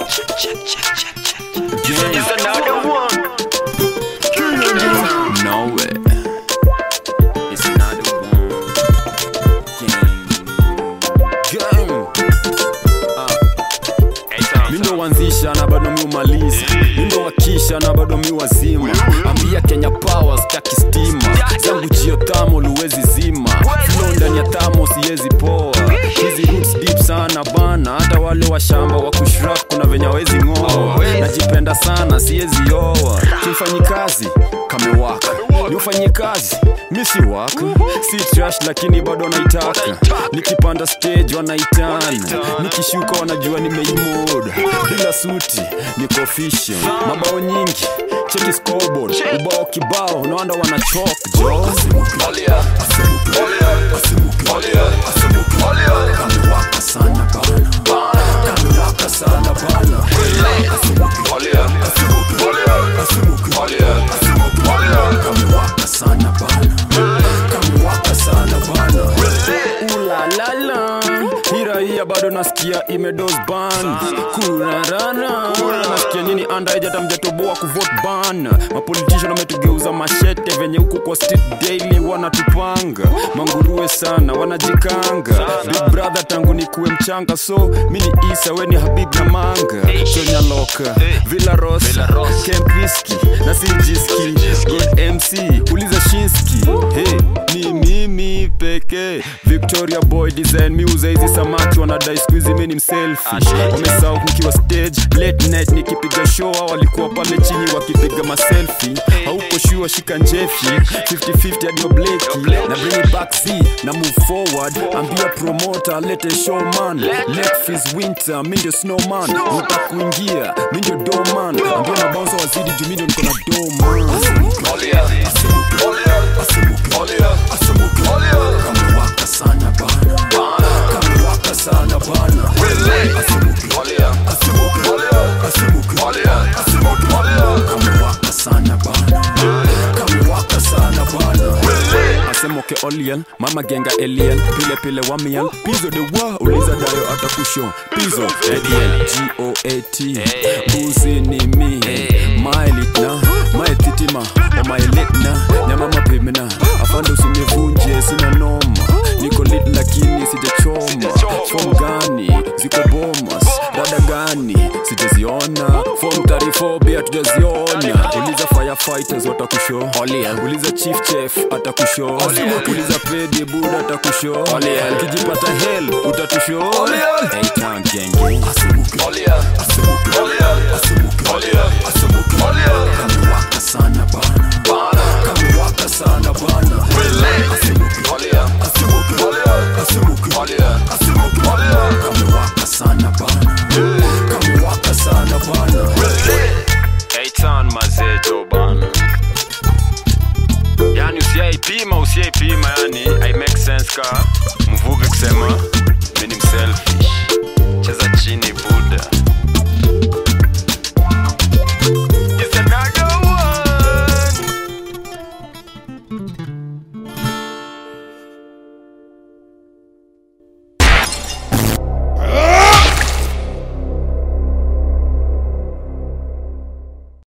It's another one. No way. It's another one. Gang. Gang. Mi ndo wanzisha na bado mi umaliza mi ndo wakisha na bado mi wazima ambia kenya power staki stima zangu jio tamo luwezi zima flow ndani ya tamo siwezi poa hizi roots deep sana bana hata wale wa shamba wa kushrap kuna venye wezi ng'oa najipenda sana siwezi oa kimfanyi kazi kamewaka niufanyie kazi mi si waka si trash lakini bado naitaka nikipanda stage wanaitana nikishuka wanajua nimeimoda bila suti niko official mabao nyingi cheki scoreboard ubao kibao naanda wanachok jo kamewaka sana bana kamewaka sana bana kamewaka sana bana kamewaka sana bana ulalala hiraia bado nasikia imedos ban kurarana nasikia nyini andaejata mjatoboa kuvot ban mapolitician wametugeuza mashete venye huku kwa street daily wanatupanga manguruwe sana wanajikanga big brother tangu nikuwe mchanga so mi ni isa we ni habib na manga chonyaloka villa rosa kempiski na sijiski god mc uliza shinski hey, ni mimi pekee victoria boy design miuza hizi samaki wanadai skuizi mi ni mselfi wamesau nikiwa stage late night nikipiga show hao walikuwa pale chini wakipiga maselfi hauko shua shika njefi 50-50 hadi obleki na bring it back z na move forward ambia promoter lete showman let fees winter mi ndio snowman uta kuingia mi ndio doman ambia mabaunsa wazidi juu mi ndio niko na doman kamewaka sana bana kamewaka sana bana kamewaka sana bana kamewaka sana bana asemoke oliel mama genga eliel pile pile wamiel pizo de wa uliza dayo atakusho pizo ediel goat buzi ni mi maelitna maetitima omaelitna nyamama pimna afande usinivunje sina noma niko lit lakini sijachoma fom gani ziko bomas dada gani sijaziona fom tarifobia hatujaziona uliza firefighters watakusho uliza chief chef atakusho uliza pedi bud atakusho ukijipata hel utatusho Hey, town gang, gang. kamewaka sana bana kamewaka sana bana kamewaka sana bana kamewaka sana bana Eitan mazejo bana yani usiaipima usiaipima yani i make sense ka